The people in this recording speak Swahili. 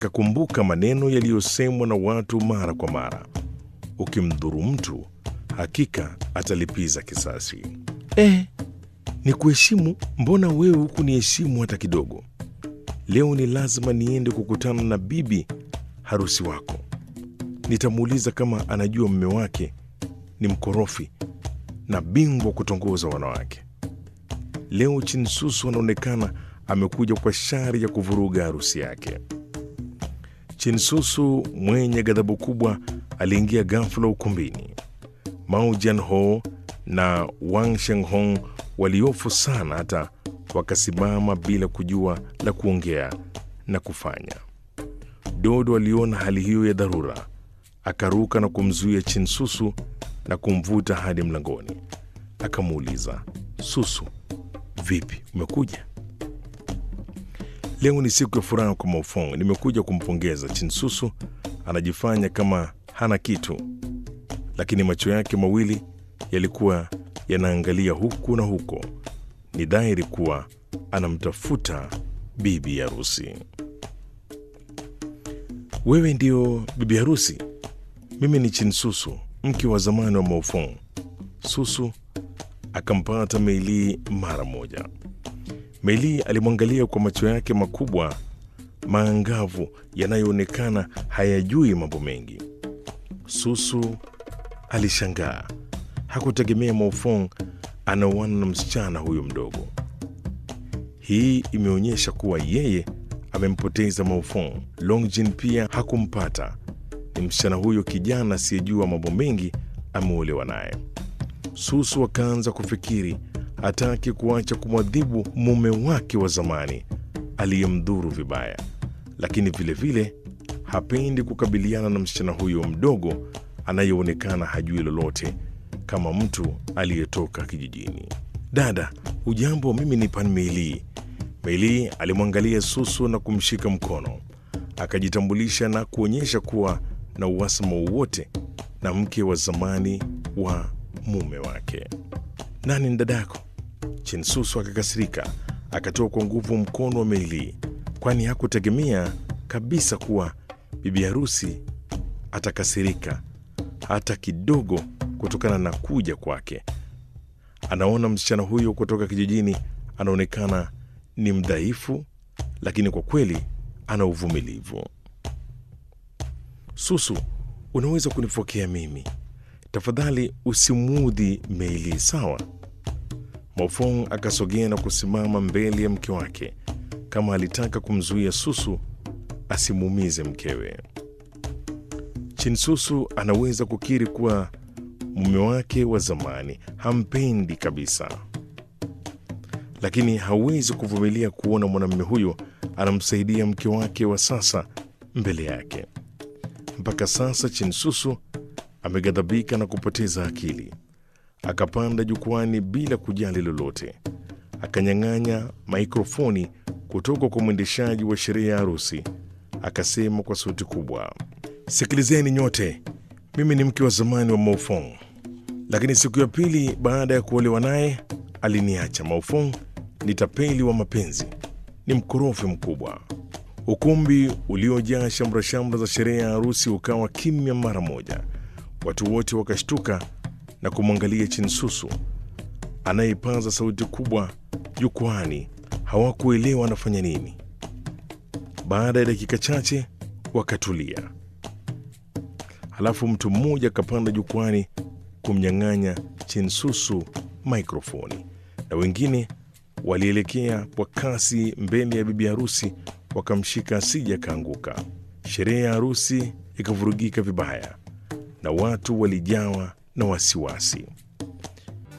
Kakumbuka maneno yaliyosemwa na watu mara kwa mara, ukimdhuru mtu hakika atalipiza kisasi. Eh, ni kuheshimu? Mbona wewe huku niheshimu hata kidogo? Leo ni lazima niende kukutana na bibi harusi wako. Nitamuuliza kama anajua mume wake ni mkorofi na bingwa kutongoza wanawake. Leo Chinsusu anaonekana amekuja kwa shari ya kuvuruga harusi yake. Chinsusu mwenye ghadhabu kubwa aliingia ghafula ukumbini. Mao Jianho na Wang Shenghong waliofu sana hata wakasimama bila kujua la kuongea na kufanya. Dodo aliona hali hiyo ya dharura, akaruka na kumzuia Chinsusu na kumvuta hadi mlangoni. Akamuuliza, Susu, vipi, umekuja? Leo ni siku ya furaha kwa Maofong, nimekuja kumpongeza. Chinsusu anajifanya kama hana kitu, lakini macho yake mawili yalikuwa yanaangalia huku na huko. Ni dhahiri kuwa anamtafuta bibi harusi. Wewe ndio bibi harusi? Mimi ni Chinsusu, mke wa zamani wa Maofong. Susu akampata Meili mara moja. Meili alimwangalia kwa macho yake makubwa maangavu yanayoonekana hayajui mambo mengi. Susu alishangaa, hakutegemea Maofong anaoana na msichana huyo mdogo. Hii imeonyesha kuwa yeye amempoteza Maofong. Longjin pia hakumpata. Ni msichana huyo kijana asiyejua mambo mengi ameolewa naye. Susu akaanza kufikiri hataki kuacha kumwadhibu mume wake wa zamani aliyemdhuru vibaya, lakini vilevile vile, hapendi kukabiliana na msichana huyo mdogo anayeonekana hajui lolote kama mtu aliyetoka kijijini. Dada, ujambo? Mimi ni Pan Meili. Meili alimwangalia Susu na kumshika mkono, akajitambulisha na kuonyesha kuwa na uhasama wowote na mke wa zamani wa mume wake. Nani ni dadako? Chinsusu akakasirika, akatoa kwa nguvu mkono wa Meili, kwani hakutegemea kabisa kuwa bibi harusi atakasirika hata kidogo kutokana na kuja kwake. Anaona msichana huyo kutoka kijijini anaonekana ni mdhaifu, lakini kwa kweli ana uvumilivu. Susu, unaweza kunifokea mimi tafadhali, usimuudhi Meili, sawa? Maofong akasogea na kusimama mbele ya mke wake kama alitaka kumzuia Susu asimuumize mkewe. Chinsusu anaweza kukiri kuwa mume wake wa zamani hampendi kabisa, lakini hawezi kuvumilia kuona mwanamume huyo anamsaidia mke wake wa sasa mbele yake. Mpaka sasa Chinsusu ameghadhabika na kupoteza akili. Akapanda jukwani bila kujali lolote, akanyang'anya maikrofoni kutoka kwa mwendeshaji wa sherehe ya harusi, akasema kwa sauti kubwa, Sikilizeni nyote, mimi ni mke wa zamani wa Maofong, lakini siku ya pili baada ya kuolewa naye aliniacha. Maofong ni tapeli wa mapenzi, ni mkorofi mkubwa. Ukumbi uliojaa shamra-shamra za sherehe ya harusi ukawa kimya mara moja. Watu wote wakashtuka na kumwangalia Chinsusu anayepaza sauti kubwa jukwani. Hawakuelewa anafanya nini. Baada ya dakika chache wakatulia. Halafu mtu mmoja akapanda jukwani kumnyang'anya Chinsusu maikrofoni, na wengine walielekea kwa kasi mbele ya bibi harusi wakamshika asije akaanguka. Sherehe ya harusi ikavurugika vibaya na watu walijawa na wasiwasi.